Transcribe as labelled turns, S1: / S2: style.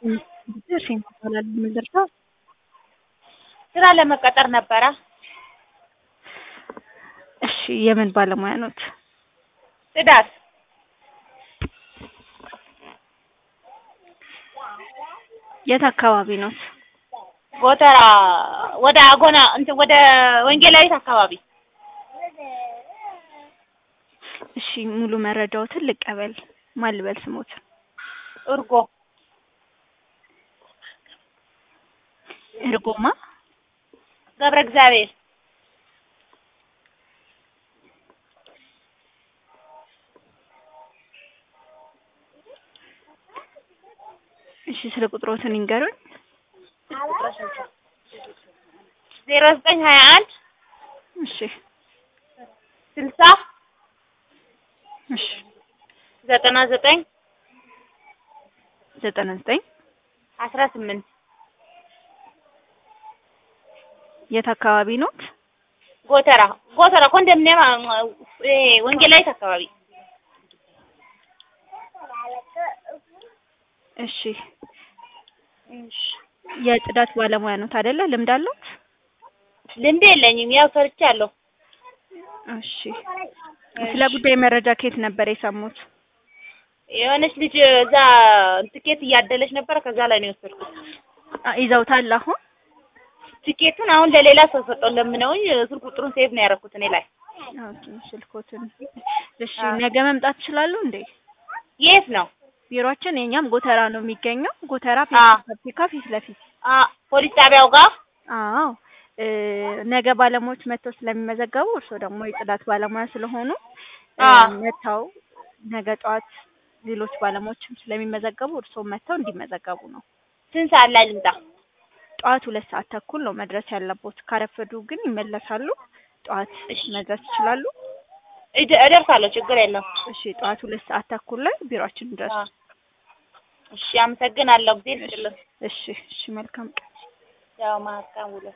S1: እሺ ይባላል የምንደርሰው
S2: ስራ ለመቀጠር ነበረ።
S1: እሺ የምን ባለሙያ ኖት?
S2: ጽዳት
S1: የት አካባቢ ኖት?
S2: ጎተራ ወደ አጎና እንትን ወደ ወንጌላዊት አካባቢ
S1: እሺ ሙሉ መረጃዎትን ልቀበል። ማን ልበል ስሞት?
S2: እርጎ
S1: እርጎማ
S2: ገብረ እግዚአብሔር
S1: እሺ ስለ ቁጥሮትን ይንገሩኝ።
S2: ዜሮ ዘጠኝ ሀያ አንድ
S1: እሺ
S2: ስልሳ
S1: እሺ
S2: ዘጠና ዘጠኝ
S1: ዘጠና ዘጠኝ
S2: አስራ ስምንት
S1: የት አካባቢ ኖት?
S2: ጎተራ ጎተራ ኮንዶሚኒየም እ ወንጌላዊት አካባቢ
S1: እሺ የጽዳት ባለሙያ ኖት አይደለ? ልምድ አለዎት?
S2: ልምድ የለኝም። ያው ሰርቻለሁ።
S1: እሺ ስለ ጉዳይ መረጃ ከየት ነበር የሰሙት?
S2: የሆነች ልጅ እዛ ትኬት እያደለች ነበረ። ከዛ ላይ ነው የወሰድኩት።
S1: አ- ይዘውታል አሁን?
S2: ትኬቱን አሁን ለሌላ ሰው ሰጠው ለምነውኝ ስልክ ቁጥሩን ሴቭ ነው ያደረኩት እኔ ላይ።
S1: ኦኬ ስልኮትን። እሺ
S2: አዎ።
S1: ነገ መምጣት ይችላሉ እንዴ?
S2: የት ነው?
S1: ቢሮአችን የኛም ጎተራ ነው የሚገኘው። ጎተራ
S2: አዎ።
S1: ፋብሪካ ፊት ለፊት።
S2: አ ፖሊስ ጣቢያው ጋር
S1: አዎ እ ነገ ባለሙያዎች መጥተው ስለሚመዘገቡ እርስዎ ደግሞ የጽዳት ባለሙያ ስለሆኑ እ
S2: አዎ።
S1: መጥተው ነገ ጠዋት ሌሎች ባለሙያዎችም ስለሚመዘገቡ እርስዎ መጥተው እንዲመዘገቡ ነው።
S2: ስንት ሰዓት ላይ ልምጣ?
S1: ጠዋት ሁለት ሰዓት ተኩል ነው መድረስ ያለቦት። ካረፈዱ ግን ይመለሳሉ። ጠዋት
S2: እሺ።
S1: መድረስ ይችላሉ።
S2: እደ- እደርሳለሁ። ችግር የለውም።
S1: እሺ ጠዋት ሁለት ሰዓት ተኩል ላይ ቢሮአችን ድረሱ።
S2: አ እሺ፣ አመሰግናለሁ። ጊዜ ይስጥልኝ።
S1: እሺ እሺ መልካም ቀን።
S2: ያው ማርካም ውሎ